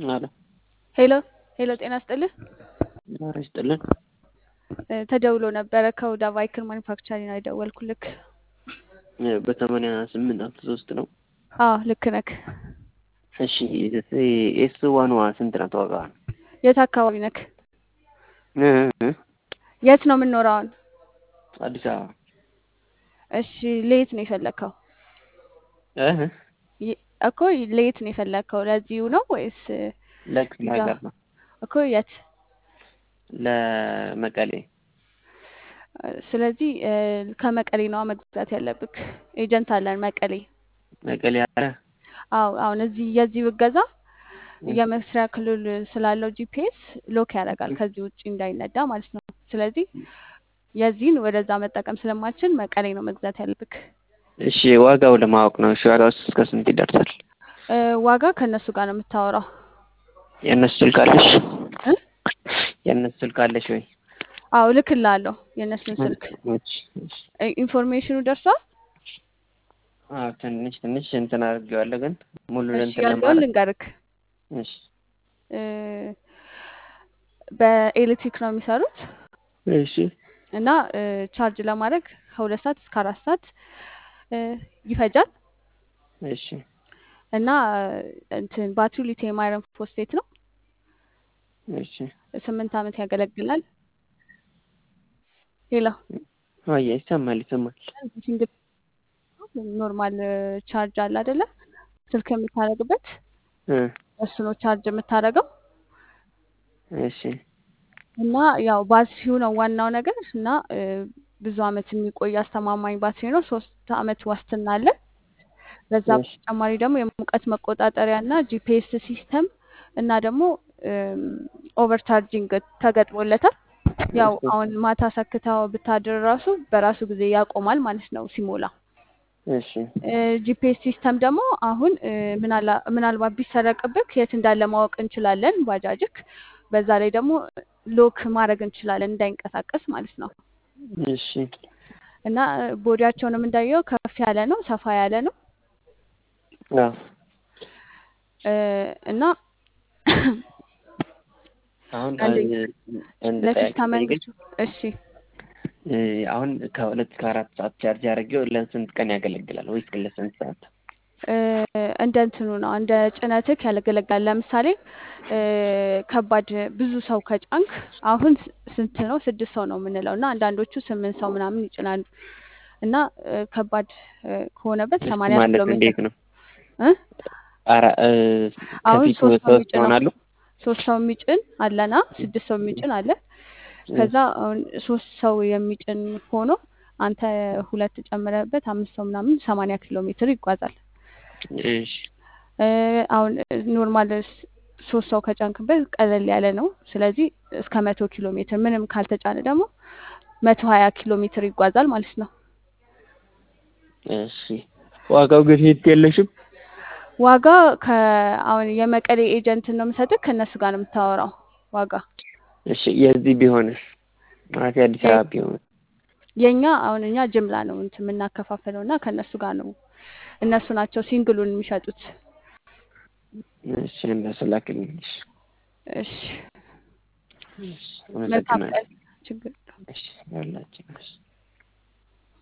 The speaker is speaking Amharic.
አለ ሄሎ ሄሎ፣ ጤና ስጥልህ። ኧረ ይስጥልን። እ ተደውሎ ነበረ ከሁዳ ቫይክል ማኒፋክቸሪንግ ነው የደወልኩልክ። እ በሰማንያ ስምንት አስራ ሶስት ነው። አዎ ልክ ነክ። እሺ ኤስ ዋኗ ስንት ናት ዋጋ? የት አካባቢ ነክ? እ እ የት ነው የምንኖረው አሁን? አዲስ አበባ እሺ ለየት ነው የፈለግከው? እ ይ- እኮ ለየት ነው የፈለግከው? ለዚሁ ነው ወይስ ለክፍለ እዛ? ሀገር ነው እኮ የት? ለመቀሌ እ ስለዚህ እ ከመቀሌ ነዋ መግዛት ያለብክ። ኤጀንት አለን መቀሌ። መቀሌ አለ አዎ አሁን እዚህ የዚህ ብገዛ የመስሪያ ክልል ስላለው ጂፒኤስ ሎክ ያደርጋል ከዚህ ውጭ እንዳይነዳ ማለት ነው። ስለዚህ የዚህን ወደዛ መጠቀም ስለማችል መቀሌ ነው መግዛት ያለብክ። እሺ ዋጋው ለማወቅ ነው። እሺ ዋጋው እስከ ስንት ይደርሳል? እ ዋጋ ከእነሱ ጋር ነው የምታወራው የእነሱ ስልክ አለሽ? እ የእነሱ ስልክ አለሽ ወይ? አዎ እልክልሃለሁ የእነሱን ስልክ። እሺ እሺ እ ኢንፎርሜሽኑ ደርሷል? አዎ ትንሽ ትንሽ እንትን አድርጌዋለሁ ግን ሙሉ እሺ እንትን ያለውን ለማድረግ ልንገርክ። እሺ እ በኤሌክትሪክ ነው የሚሰሩት እሺ እና እ ቻርጅ ለማድረግ ከሁለት ሰዓት እስከ አራት ሰዓት እ ይፈጃል እሺ እና እንትን ባትሪው ሊቲየም አይረን ፎስፌት ነው። እሺ ስምንት ዓመት ያገለግላል። ሌላ አየ ይሰማል ይሰማል። ሲንግል ኖርማል ቻርጅ አለ አይደለ? ስልክ የምታደርግበት እ እሱ ነው ቻርጅ የምታደርገው እሺ እና ያው ባትሪው ነው ዋናው ነገር እና እ ብዙ ዓመት የሚቆይ አስተማማኝ ባትሪ ነው። ሶስት ዓመት ዋስትና አለ። በዛ እሺ በተጨማሪ ደግሞ የሙቀት መቆጣጠሪያ እና ጂፒኤስ ሲስተም እና ደግሞ ኦቨር ቻርጂንግ ተገጥሞለታል። ያው እሺ አሁን ማታ ሰክተው ብታድር ራሱ በራሱ ጊዜ ያቆማል ማለት ነው ሲሞላ። እሺ ጂፒኤስ ሲስተም ደግሞ አሁን እ ምናላ- ምናልባት ቢሰረቅብክ የት እንዳለ ማወቅ እንችላለን ባጃጅክ። በዛ ላይ ደግሞ ሎክ ማድረግ እንችላለን እንዳይንቀሳቀስ ማለት ነው። እሺ እና ቦዲያቸውንም እንዳየው ከፍ ያለ ነው፣ ሰፋ ያለ ነው አዎ እ እና አሁን አንደኛ አንድ ለፊት ጥያቄ ከመንገድ ጠይቀኝ። እሺ እ አሁን ከሁለት ከአራት ሰዓት ቻርጅ አድርጌው ለስንት ቀን ያገለግላል ወይስ ለስንት ሰዓት? እ እንደ እንትኑ ነው እንደ ጭነትክ ያገለግላል። ለምሳሌ እ ከባድ ብዙ ሰው ከጫንክ አሁን ስ- ስንት ነው? ስድስት ሰው ነው የምንለው እና አንዳንዶቹ ስምንት ሰው ምናምን ይጭናሉ እና እ ከባድ እ ከሆነበት እሱ ሰማንያ ማለት ኪሎ ሜትር እንዴት ነው? እ አራ እ አሁን ከፊቱ ሶስት ሰው ሶስት የሚጭነው ይሆናሉ? ሶስት ሰው የሚጭን አለና ስድስት ሰው የሚጭን አለ። ከዛ አሁን ሶስት ሰው የሚጭን ሆኖ አንተ ሁለት ጨምረህበት አምስት ሰው ምናምን ሰማንያ ኪሎ ሜትር ይጓዛል። እሺ እ አሁን ኖርማል ስ- ሶስት ሰው ከጫንክበት ቀለል ያለ ነው። ስለዚህ እስከ መቶ ኪሎ ሜትር ምንም ካልተጫነ ደግሞ መቶ ሀያ ኪሎ ሜትር ይጓዛል ማለት ነው። እሺ ዋጋው ግን ሂድ የለሽም? ዋጋ ከአሁን የመቀሌ ኤጀንትን ነው የምሰጥህ ከእነሱ ጋር ነው የምታወራው ዋጋ እሺ የዚህ ቢሆንስ ማለት የአዲስ የ- አበባ ቢሆን የኛ አሁን እኛ ጅምላ ነው እንትን የምናከፋፍለው እና ከእነሱ ጋር ነው እነሱ ናቸው ሲንግሉን የሚሸጡት። እሺ እንደሱ ላክልኝ። እሺ እሺ እሺ መልካም አመሰግናለሁ። ቀን። ችግር የለውም። እሺ ያላችሁ